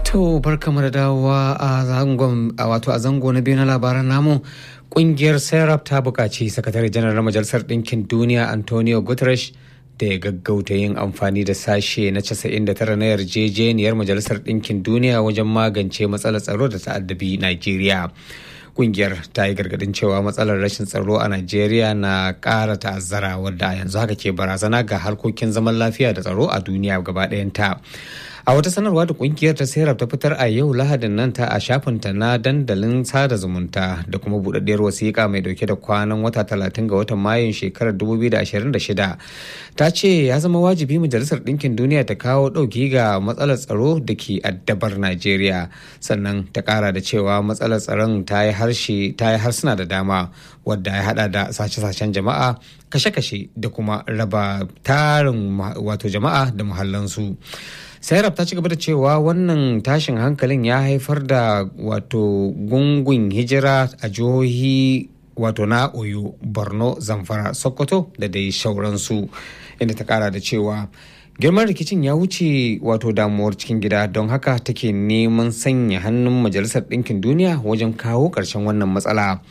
To barkamu da dawowa a zangon a wato a zango na biyu na labaran namu kungiyar serap ta buƙaci sakatare janar na majalisar ɗinkin duniya antonio guterres da ya gaggauta yin amfani da sashe na 99 na yarjejeniyar majalisar ɗinkin duniya wajen magance matsalar tsaro da ta'addabi Najeriya. Kungiyar ta yi gargadin cewa matsalar rashin tsaro a Najeriya na ƙara ta'azzara wadda yanzu haka ke barazana ga harkokin zaman lafiya da tsaro a duniya gaba ɗayanta. a wata sanarwa da kungiyar ta serap ta fitar a yau lahadin nan ta a shafinta na dandalin sada zumunta da kuma budaddiyar wasiƙa mai dauke da kwanan wata 30 ga watan mayun shekarar 2026 ta ce ya zama wajibi majalisar ɗinkin duniya ta kawo ɗauki ga matsalar tsaro da ke addabar najeriya sannan ta ƙara da cewa matsalar tsaron ta yi harshe ta yi harsuna da dama wadda ya hada da sace-sacen jama'a kashe-kashe da kuma raba tarin wato jama'a da muhallansu. sairab ta ci gaba da cewa wannan tashin hankalin ya haifar da wato gungun hijira a jihohi wato na oyo borno zamfara sokoto da dai shauransu inda ta kara da cewa girman rikicin ya wuce wato damuwar cikin gida don haka take neman sanya hannun majalisar ɗinkin duniya wajen kawo ƙarshen wannan matsala.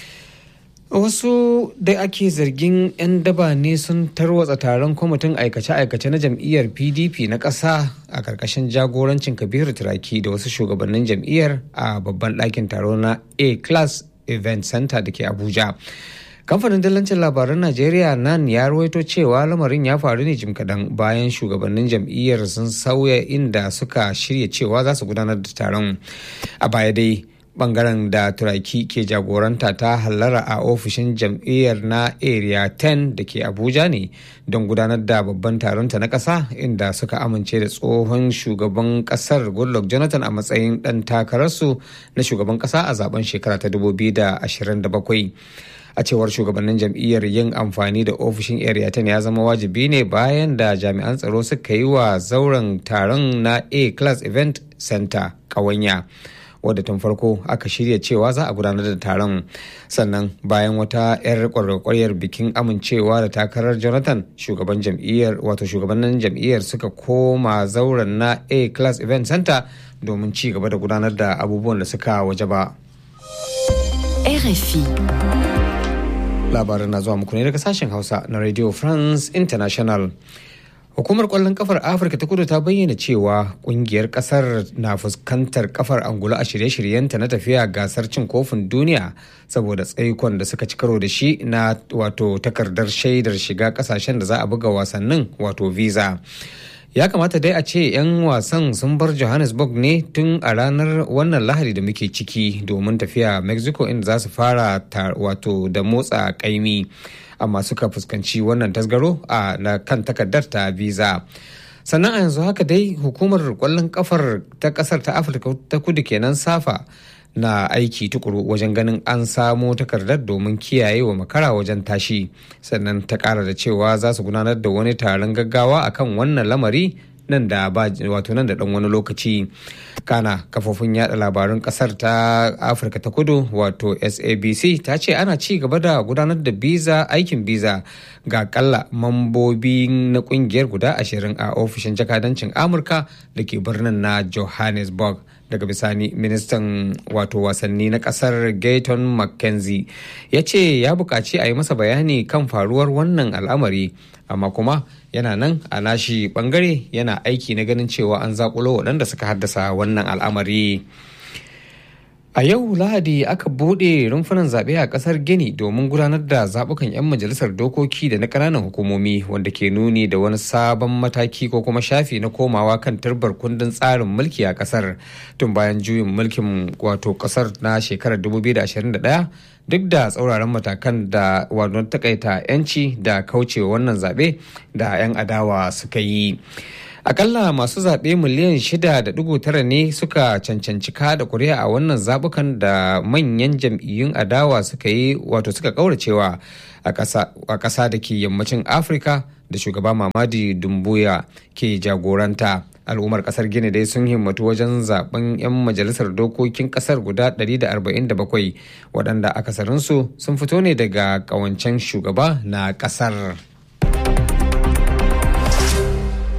wasu da ake zargin 'yan daba ne sun tarwatsa taron kwamitin aikace-aikace na jam'iyyar pdp na ƙasa a ƙarƙashin jagorancin kabiru turaki da wasu shugabannin jam'iyyar a babban ɗakin taro na a class event center da ke abuja kamfanin dillancin labaran najeriya nan ya rawaito cewa lamarin ya faru ne jim kaɗan bayan shugabannin jam'iyyar sun sauya inda suka shirya cewa za su gudanar da taron a baya dai bangaren da turaki ke jagoranta ta hallara a ofishin jam'iyyar na area 10 da ke abuja ne don gudanar da babban taronta na ƙasa inda suka amince da tsohon shugaban ƙasar goodluck jonathan a matsayin ɗan takararsu na shugaban ƙasa a zaben shekara ta 2027 a cewar shugabannin jam'iyyar yin amfani da ofishin area 10 ya zama wajibi ne bayan da jami'an tsaro suka yi wa zauren taron na a class event center ƙawanya. wadda tun farko aka shirya cewa za a gudanar da taron sannan bayan wata 'yar kwarkwaryar bikin amincewa da takarar jonathan shugaban jam'iyyar wato shugabannin jam'iyyar suka koma zauren na a class event center domin ci gaba da gudanar da abubuwan da suka waje ba RFI labarin na zuwa muku ne daga sashen hausa na radio france international Hukumar kwallon kafar Afirka ta kudu ta bayyana cewa kungiyar kasar na fuskantar kafar angulu a shirye-shiryenta na tafiya gasar cin kofin duniya saboda tsaikon da suka ci karo da shi na wato takardar shaidar shiga kasashen da za a buga wasannin wato visa. ya kamata dai a ce 'yan wasan sun bar johannesburg ne tun a ranar wannan lahadi da muke ciki domin tafiya mexico inda za su fara wato da motsa kaimi amma suka fuskanci wannan tasgaro a na kan takardar ta visa sannan a yanzu haka dai hukumar kwallon kafar ta kasar ta afirka ta kudu kenan safa na aiki tukuru wajen ganin an samo takardar domin kiyaye wa makara wajen tashi sannan ta kara da cewa za su gudanar da wani taron gaggawa akan wannan lamari nan da ba wato nan da dan wani lokaci kana kafofin yada labarun kasar ta afirka ta kudu wato sabc ta ce ana ci gaba da gudanar da biza aikin biza ga kalla mambobi na kungiyar guda ashirin a ofishin jakadancin amurka da ke birnin na johannesburg daga bisani ministan wato wasanni na kasar gayton mckenzie ya ce ya buƙaci a yi masa bayani kan faruwar wannan al'amari amma kuma yana nan a nashi bangare yana aiki na ganin cewa an zakulo waɗanda suka haddasa wannan al'amari a yau lahadi aka buɗe rumfunan zaɓe a ƙasar gini domin gudanar da zaɓukan 'yan majalisar dokoki da na ƙananan hukumomi wanda ke nuni da wani sabon mataki ko kuma shafi na komawa kan turbar kundin tsarin mulki a ƙasar tun bayan juyin mulkin wato ƙasar na shekarar 2021 duk da tsauraran matakan da wadon takaita 'yanci da kaucewa wannan zaɓe da 'yan adawa suka yi akalla masu zaɓe miliyan 6.9 ne suka cancanci kada kuri'a a wannan zaɓukan da manyan jam'iyyun adawa suka yi wato suka kauracewa a ƙasa da ke yammacin afirka da shugaba mamadi dumbuya ke jagoranta al'ummar kasar gini dai sun himmatu wajen zaben 'yan majalisar dokokin kasar guda 147 waɗanda akasarinsu sun fito ne daga ƙawancen shugaba na kasar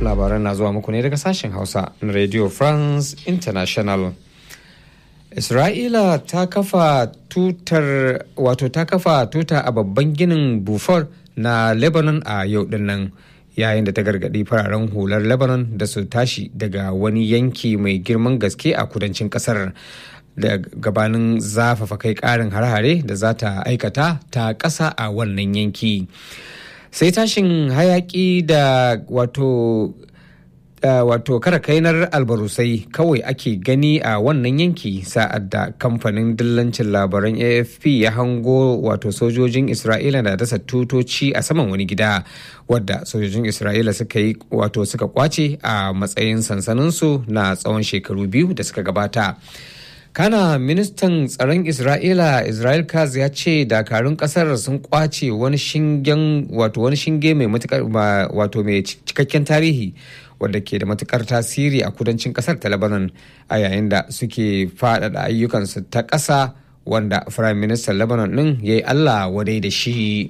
labaran na zuwa muku ne daga sashen hausa na radio france international isra'ila ta kafa tutar wato ta kafa tuta a babban ginin bufar na lebanon a yau dinnan yayin da ta gargadi fararen hular lebanon da su tashi daga wani yanki mai girman gaske a kudancin kasar da gabanin zafafa kai karin hare-hare da za ta aikata ta ƙasa a wannan yanki sai tashin hayaki da wato wato kara kainar albarusai kawai ake gani a wannan yanki sa'ad da kamfanin dillancin labaran afp ya hango wato sojojin isra'ila da dasa tutoci a saman wani gida wadda sojojin isra'ila suka yi wato suka kwace a matsayin sansaninsu na tsawon shekaru biyu da suka gabata kana ministan tsaron isra'ila israel kaz ya ce dakarun kasar sun kwace wani shingen wato wani shinge mai matukar wato mai cikakken tarihi wadda ke da matukar tasiri a kudancin kasar ta lebanon a yayin da suke faɗaɗa ayyukansu ta ƙasa wanda firayim ministan lebanon ɗin ya yi allah wadai da shi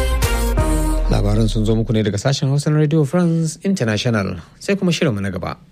labaran sun zo muku ne daga sashen hausa na radio france international sai kuma shirinmu na gaba